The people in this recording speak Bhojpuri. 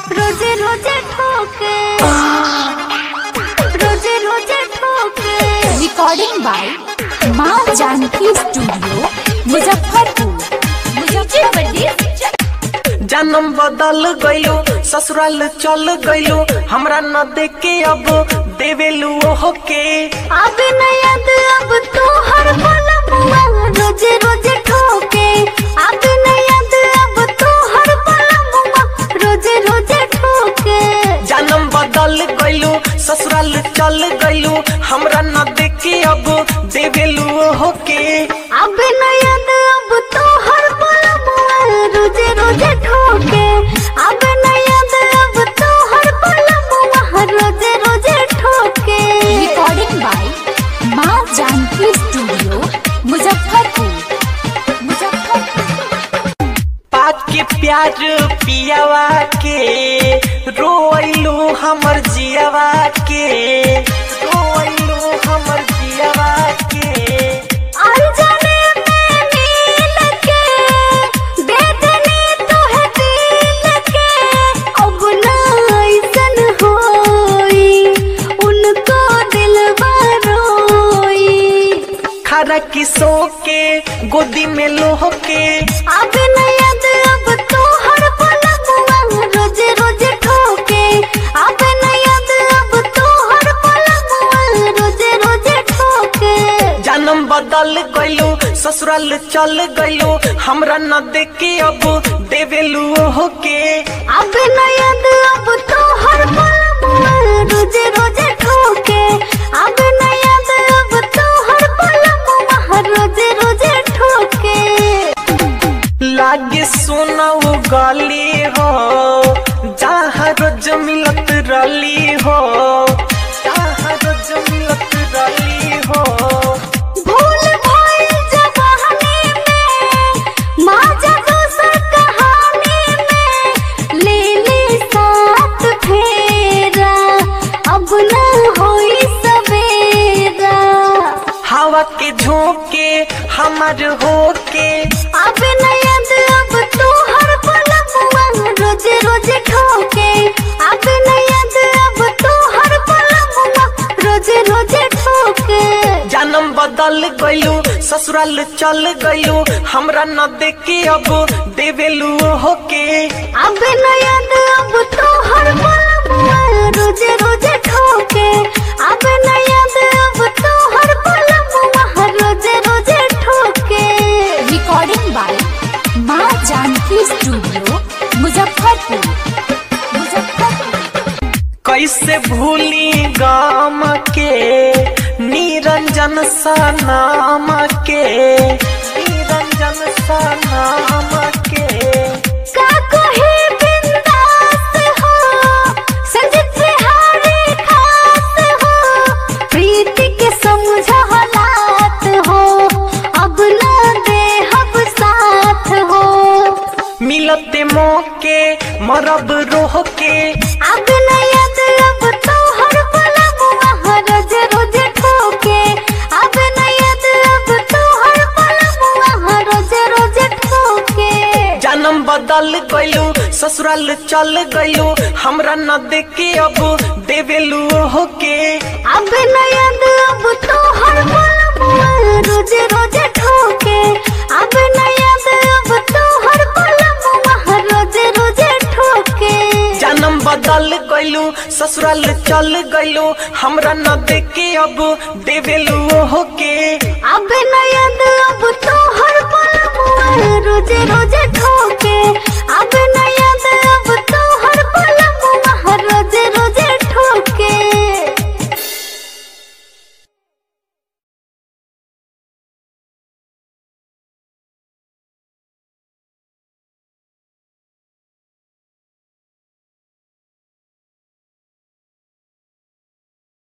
रोजे रोजे ठोके रोजे रोजे ठोके रिकॉर्डिंग बाय माँ जानकी स्टूडियो मुजफ्फरपुर मुजफ्फरपुर जन्म बदल गइलो ससुराल चल गइलो हमरा न देखे अब देवेलू ओहो के अब न याद अब तो हर पल मुआ रोजे रोजे ठोके अब न याद अब तो हर पल मुआ रोजे रोजे ठोके जन्म बदल गइलो ससुराल चल गइलो हमरा न देखे अब देवेलू ओहो के अब न याद अब तो हर पल मुआ रोजे रोजे ठोके अब न याद अब तो हर पल मुआ रोजे रोजे ठोके रिकॉर्डिंग बाय माँ जानकी स्टूडियो मुजफ्फरपुर मुजफ्फरपुर पाक के प्यार पियावा के रोइलू हमर जियावा के रोइलू हमर जियावा के अनजाने में मिल के दे देने तो है दिल के अब ना ऐसन होई उनको दिलवा रोई खरा किसो के गोदी में लोह के अब न याद अब तो हर पल मुआ रोजे रोजे ठोके अब न याद अब तो हर पल मुआ रोजे रोजे ठोके जन्म बदल गइलो ससुराल चल गइलो हमरा न देखे अब देवेलू ओहो के अब न याद अब तो हर पल मुआ रोजे रोजे ठोके अब न याद अब तो हर पल मुआ रोजे रोजे ठोके लागे सोना वो गली हो जहाँ रोज मिलत रली हो जहाँ रोज मिलत रली हो भूल भइल जवानी में माजा दोसर कहानी में ले ले साथ फेरा अब न होई सवेरा हवा के झोंके हमार होके अब न याद अब तो हर पल मुआ रोजे रोजे ठोके अब न याद अब तो हर पल मुआ रोजे रोजे ठोके जन्म बदल गइलो ससुराल चल गइलो हमरा न देखे अब देवेलू ओहो के अब न याद अब तो हर पल मुआ रोजे रोजे ठोके अब न याद अब तो हर पल मुआ रोजे रोजे ठोके रिकॉर्डिंग बाय माँ जानकी स्टूडियो मुजफ्फरपुर मुजफ्फरपुर कैसे भूली गाम के निरंजन सा नाम के निरंजन सा नाम के का कोई बिंदास हो संजित बिहारी खास हो प्रीति के समझ हालात हो अब न दे हब साथ हो मिलते मौके मरब रोह के अब न याद अब तो हर पल मुआ रोज रोज ठोके अब न याद अब तो हर पल मुआ रोज रोज ठोके जन्म बदल गइलो ससुराल चल गइलो हमरा न देखे अब देवेलू ओहो के अब न याद अब तो हर पल मुआ रोजे रोजे ठोके अब न याद अब तो हर पल मुआ रोजे रोजे ठोके जन्म बदल गइलो ससुराल चल गइलो हमरा न देखे अब देवेलू ओहो के अब न याद अब तो हर पल मुआ रोजे रोजे